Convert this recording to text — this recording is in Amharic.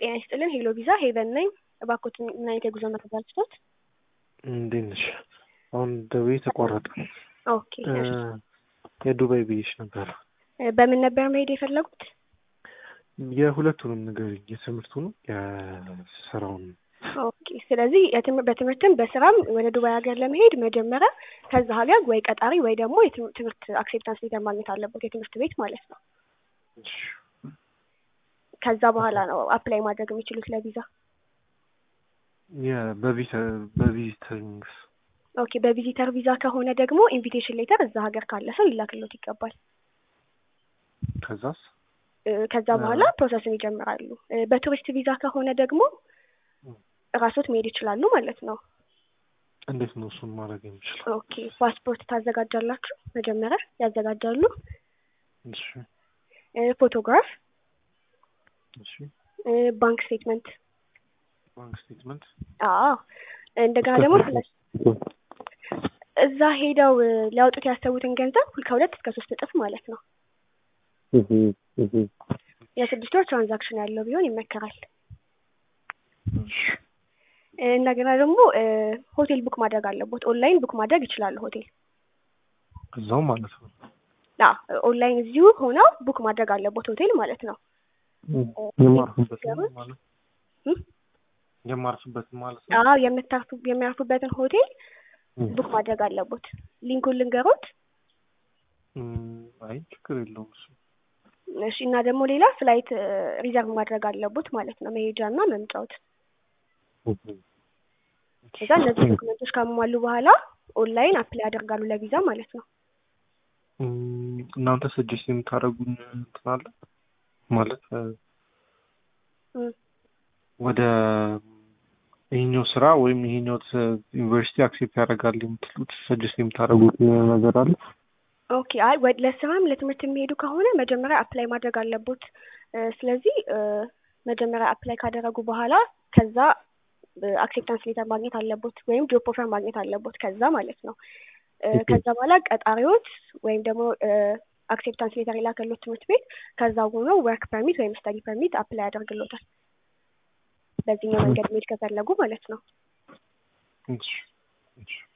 ጤና ይስጥልን ሄሎ ቪዛ ሄቨን ነኝ። እባክዎት ምን አይነት የጉዞ መረጃ ልስጦት? እንዴት ነሽ? አሁን ደውዬ ተቋረጠ። ኦኬ እሺ። የዱባይ ብዬሽ ነበር። በምን ነበር መሄድ የፈለጉት? የሁለቱንም ንገሪኝ፣ የትምህርቱንም የስራውን። ኦኬ ስለዚህ የትም- በትምህርትም በስራም ወደ ዱባይ ሀገር ለመሄድ መጀመሪያ ከዛ ሀገር ወይ ቀጣሪ ወይ ደግሞ የትም- ትምህርት አክሴፕታንስ ሌተር ማግኘት አለበት የትምህርት ቤት ማለት ነው። ከዛ በኋላ ነው አፕላይ ማድረግ የሚችሉት ለቪዛ። በቪዚተሪንግስ ኦኬ በቪዚተር ቪዛ ከሆነ ደግሞ ኢንቪቴሽን ሌተር እዛ ሀገር ካለ ሰው ይላክሎት ይገባል። ከዛስ እ፣ ከዛ በኋላ ፕሮሰስን ይጀምራሉ። እ፣ በቱሪስት ቪዛ ከሆነ ደግሞ ራሶት መሄድ ይችላሉ ማለት ነው። እንዴት ነው እሱን ማድረግ የምችለው? ኦኬ ፓስፖርት ታዘጋጃላችሁ መጀመሪያ ያዘጋጃሉ። እሺ እ፣ ፎቶግራፍ፣ እሺ እ፣ ባንክ ስቴትመንት። ባንክ ስቴትመንት አዎ እንደገና ደግሞ ስለ- እዛ ሄደው እ፣ ሊያወጡት ያሰቡትን ገንዘብ ሁል- ከሁለት እስከ ሶስት እጥፍ ማለት ነው። የስድስት ወር ትራንዛክሽን ያለው ቢሆን ይመከራል። እ፣ እንደገና ደግሞ እ፣ ሆቴል ቡክ ማድረግ አለቦት። ኦንላይን ቡክ ማድረግ ይችላሉ ሆቴል እዛው ማለት ነው። አ ኦንላይን እዚሁ ሆነው ቡክ ማድረግ አለቦት ሆቴል ማለት ነው። የማርፍበት ገሩት? ማለት እም? የማርፍበት ማለት ነው። አዎ የምታርፉ የሚያርፉበትን ሆቴል ቡክ ማድረግ አለቦት። ሊንኩን ልንገሮት። እም፣ አይ ችግር የለውም እሱ። እሺ እና ደግሞ ሌላ ፍላይት ሪዘርቭ ማድረግ አለቦት ማለት ነው መሄጃ እና መምጫዎት። እዛ እነዚህ ዶክመንቶች ካሟሉ በኋላ ኦንላይን አፕላይ ያደርጋሉ ለቪዛ ማለት ነው። እም፣ እናንተ ሰጀስት የምታደርጉን እንትን አለ ማለት እ፣ እም። ወደ ይሄኛው ስራ ወይም ይሄኛው ት- ዩኒቨርሲቲ አክሴፕት ያደርጋል የምትሉት ሰጀስት የምታደርጉት ነገር አለ? ኦኬ አይ ወ- ለስራም ለትምህርት የሚሄዱ ከሆነ መጀመሪያ አፕላይ ማድረግ አለቦት። እ፣ ስለዚህ እ፣ መጀመሪያ አፕላይ ካደረጉ በኋላ ከዛ አክሴፕታንስ ሌተር ማግኘት አለቦት ወይም ጆብ ኦፈር ማግኘት አለቦት ከዛ ማለት ነው። እ፣ ከዛ በኋላ ቀጣሪዎች ወይም ደግሞ አክሴፕታንስ ሌተር የላከሎት ትምህርት ቤት ከዛ ሆኖ ወርክ ፐርሚት ወይም ስተዲ ፐርሚት አፕላይ ያደርግሎታል። በዚህኛው መንገድ መሄድ ከፈለጉ ማለት ነው። እሺ፣ እሺ።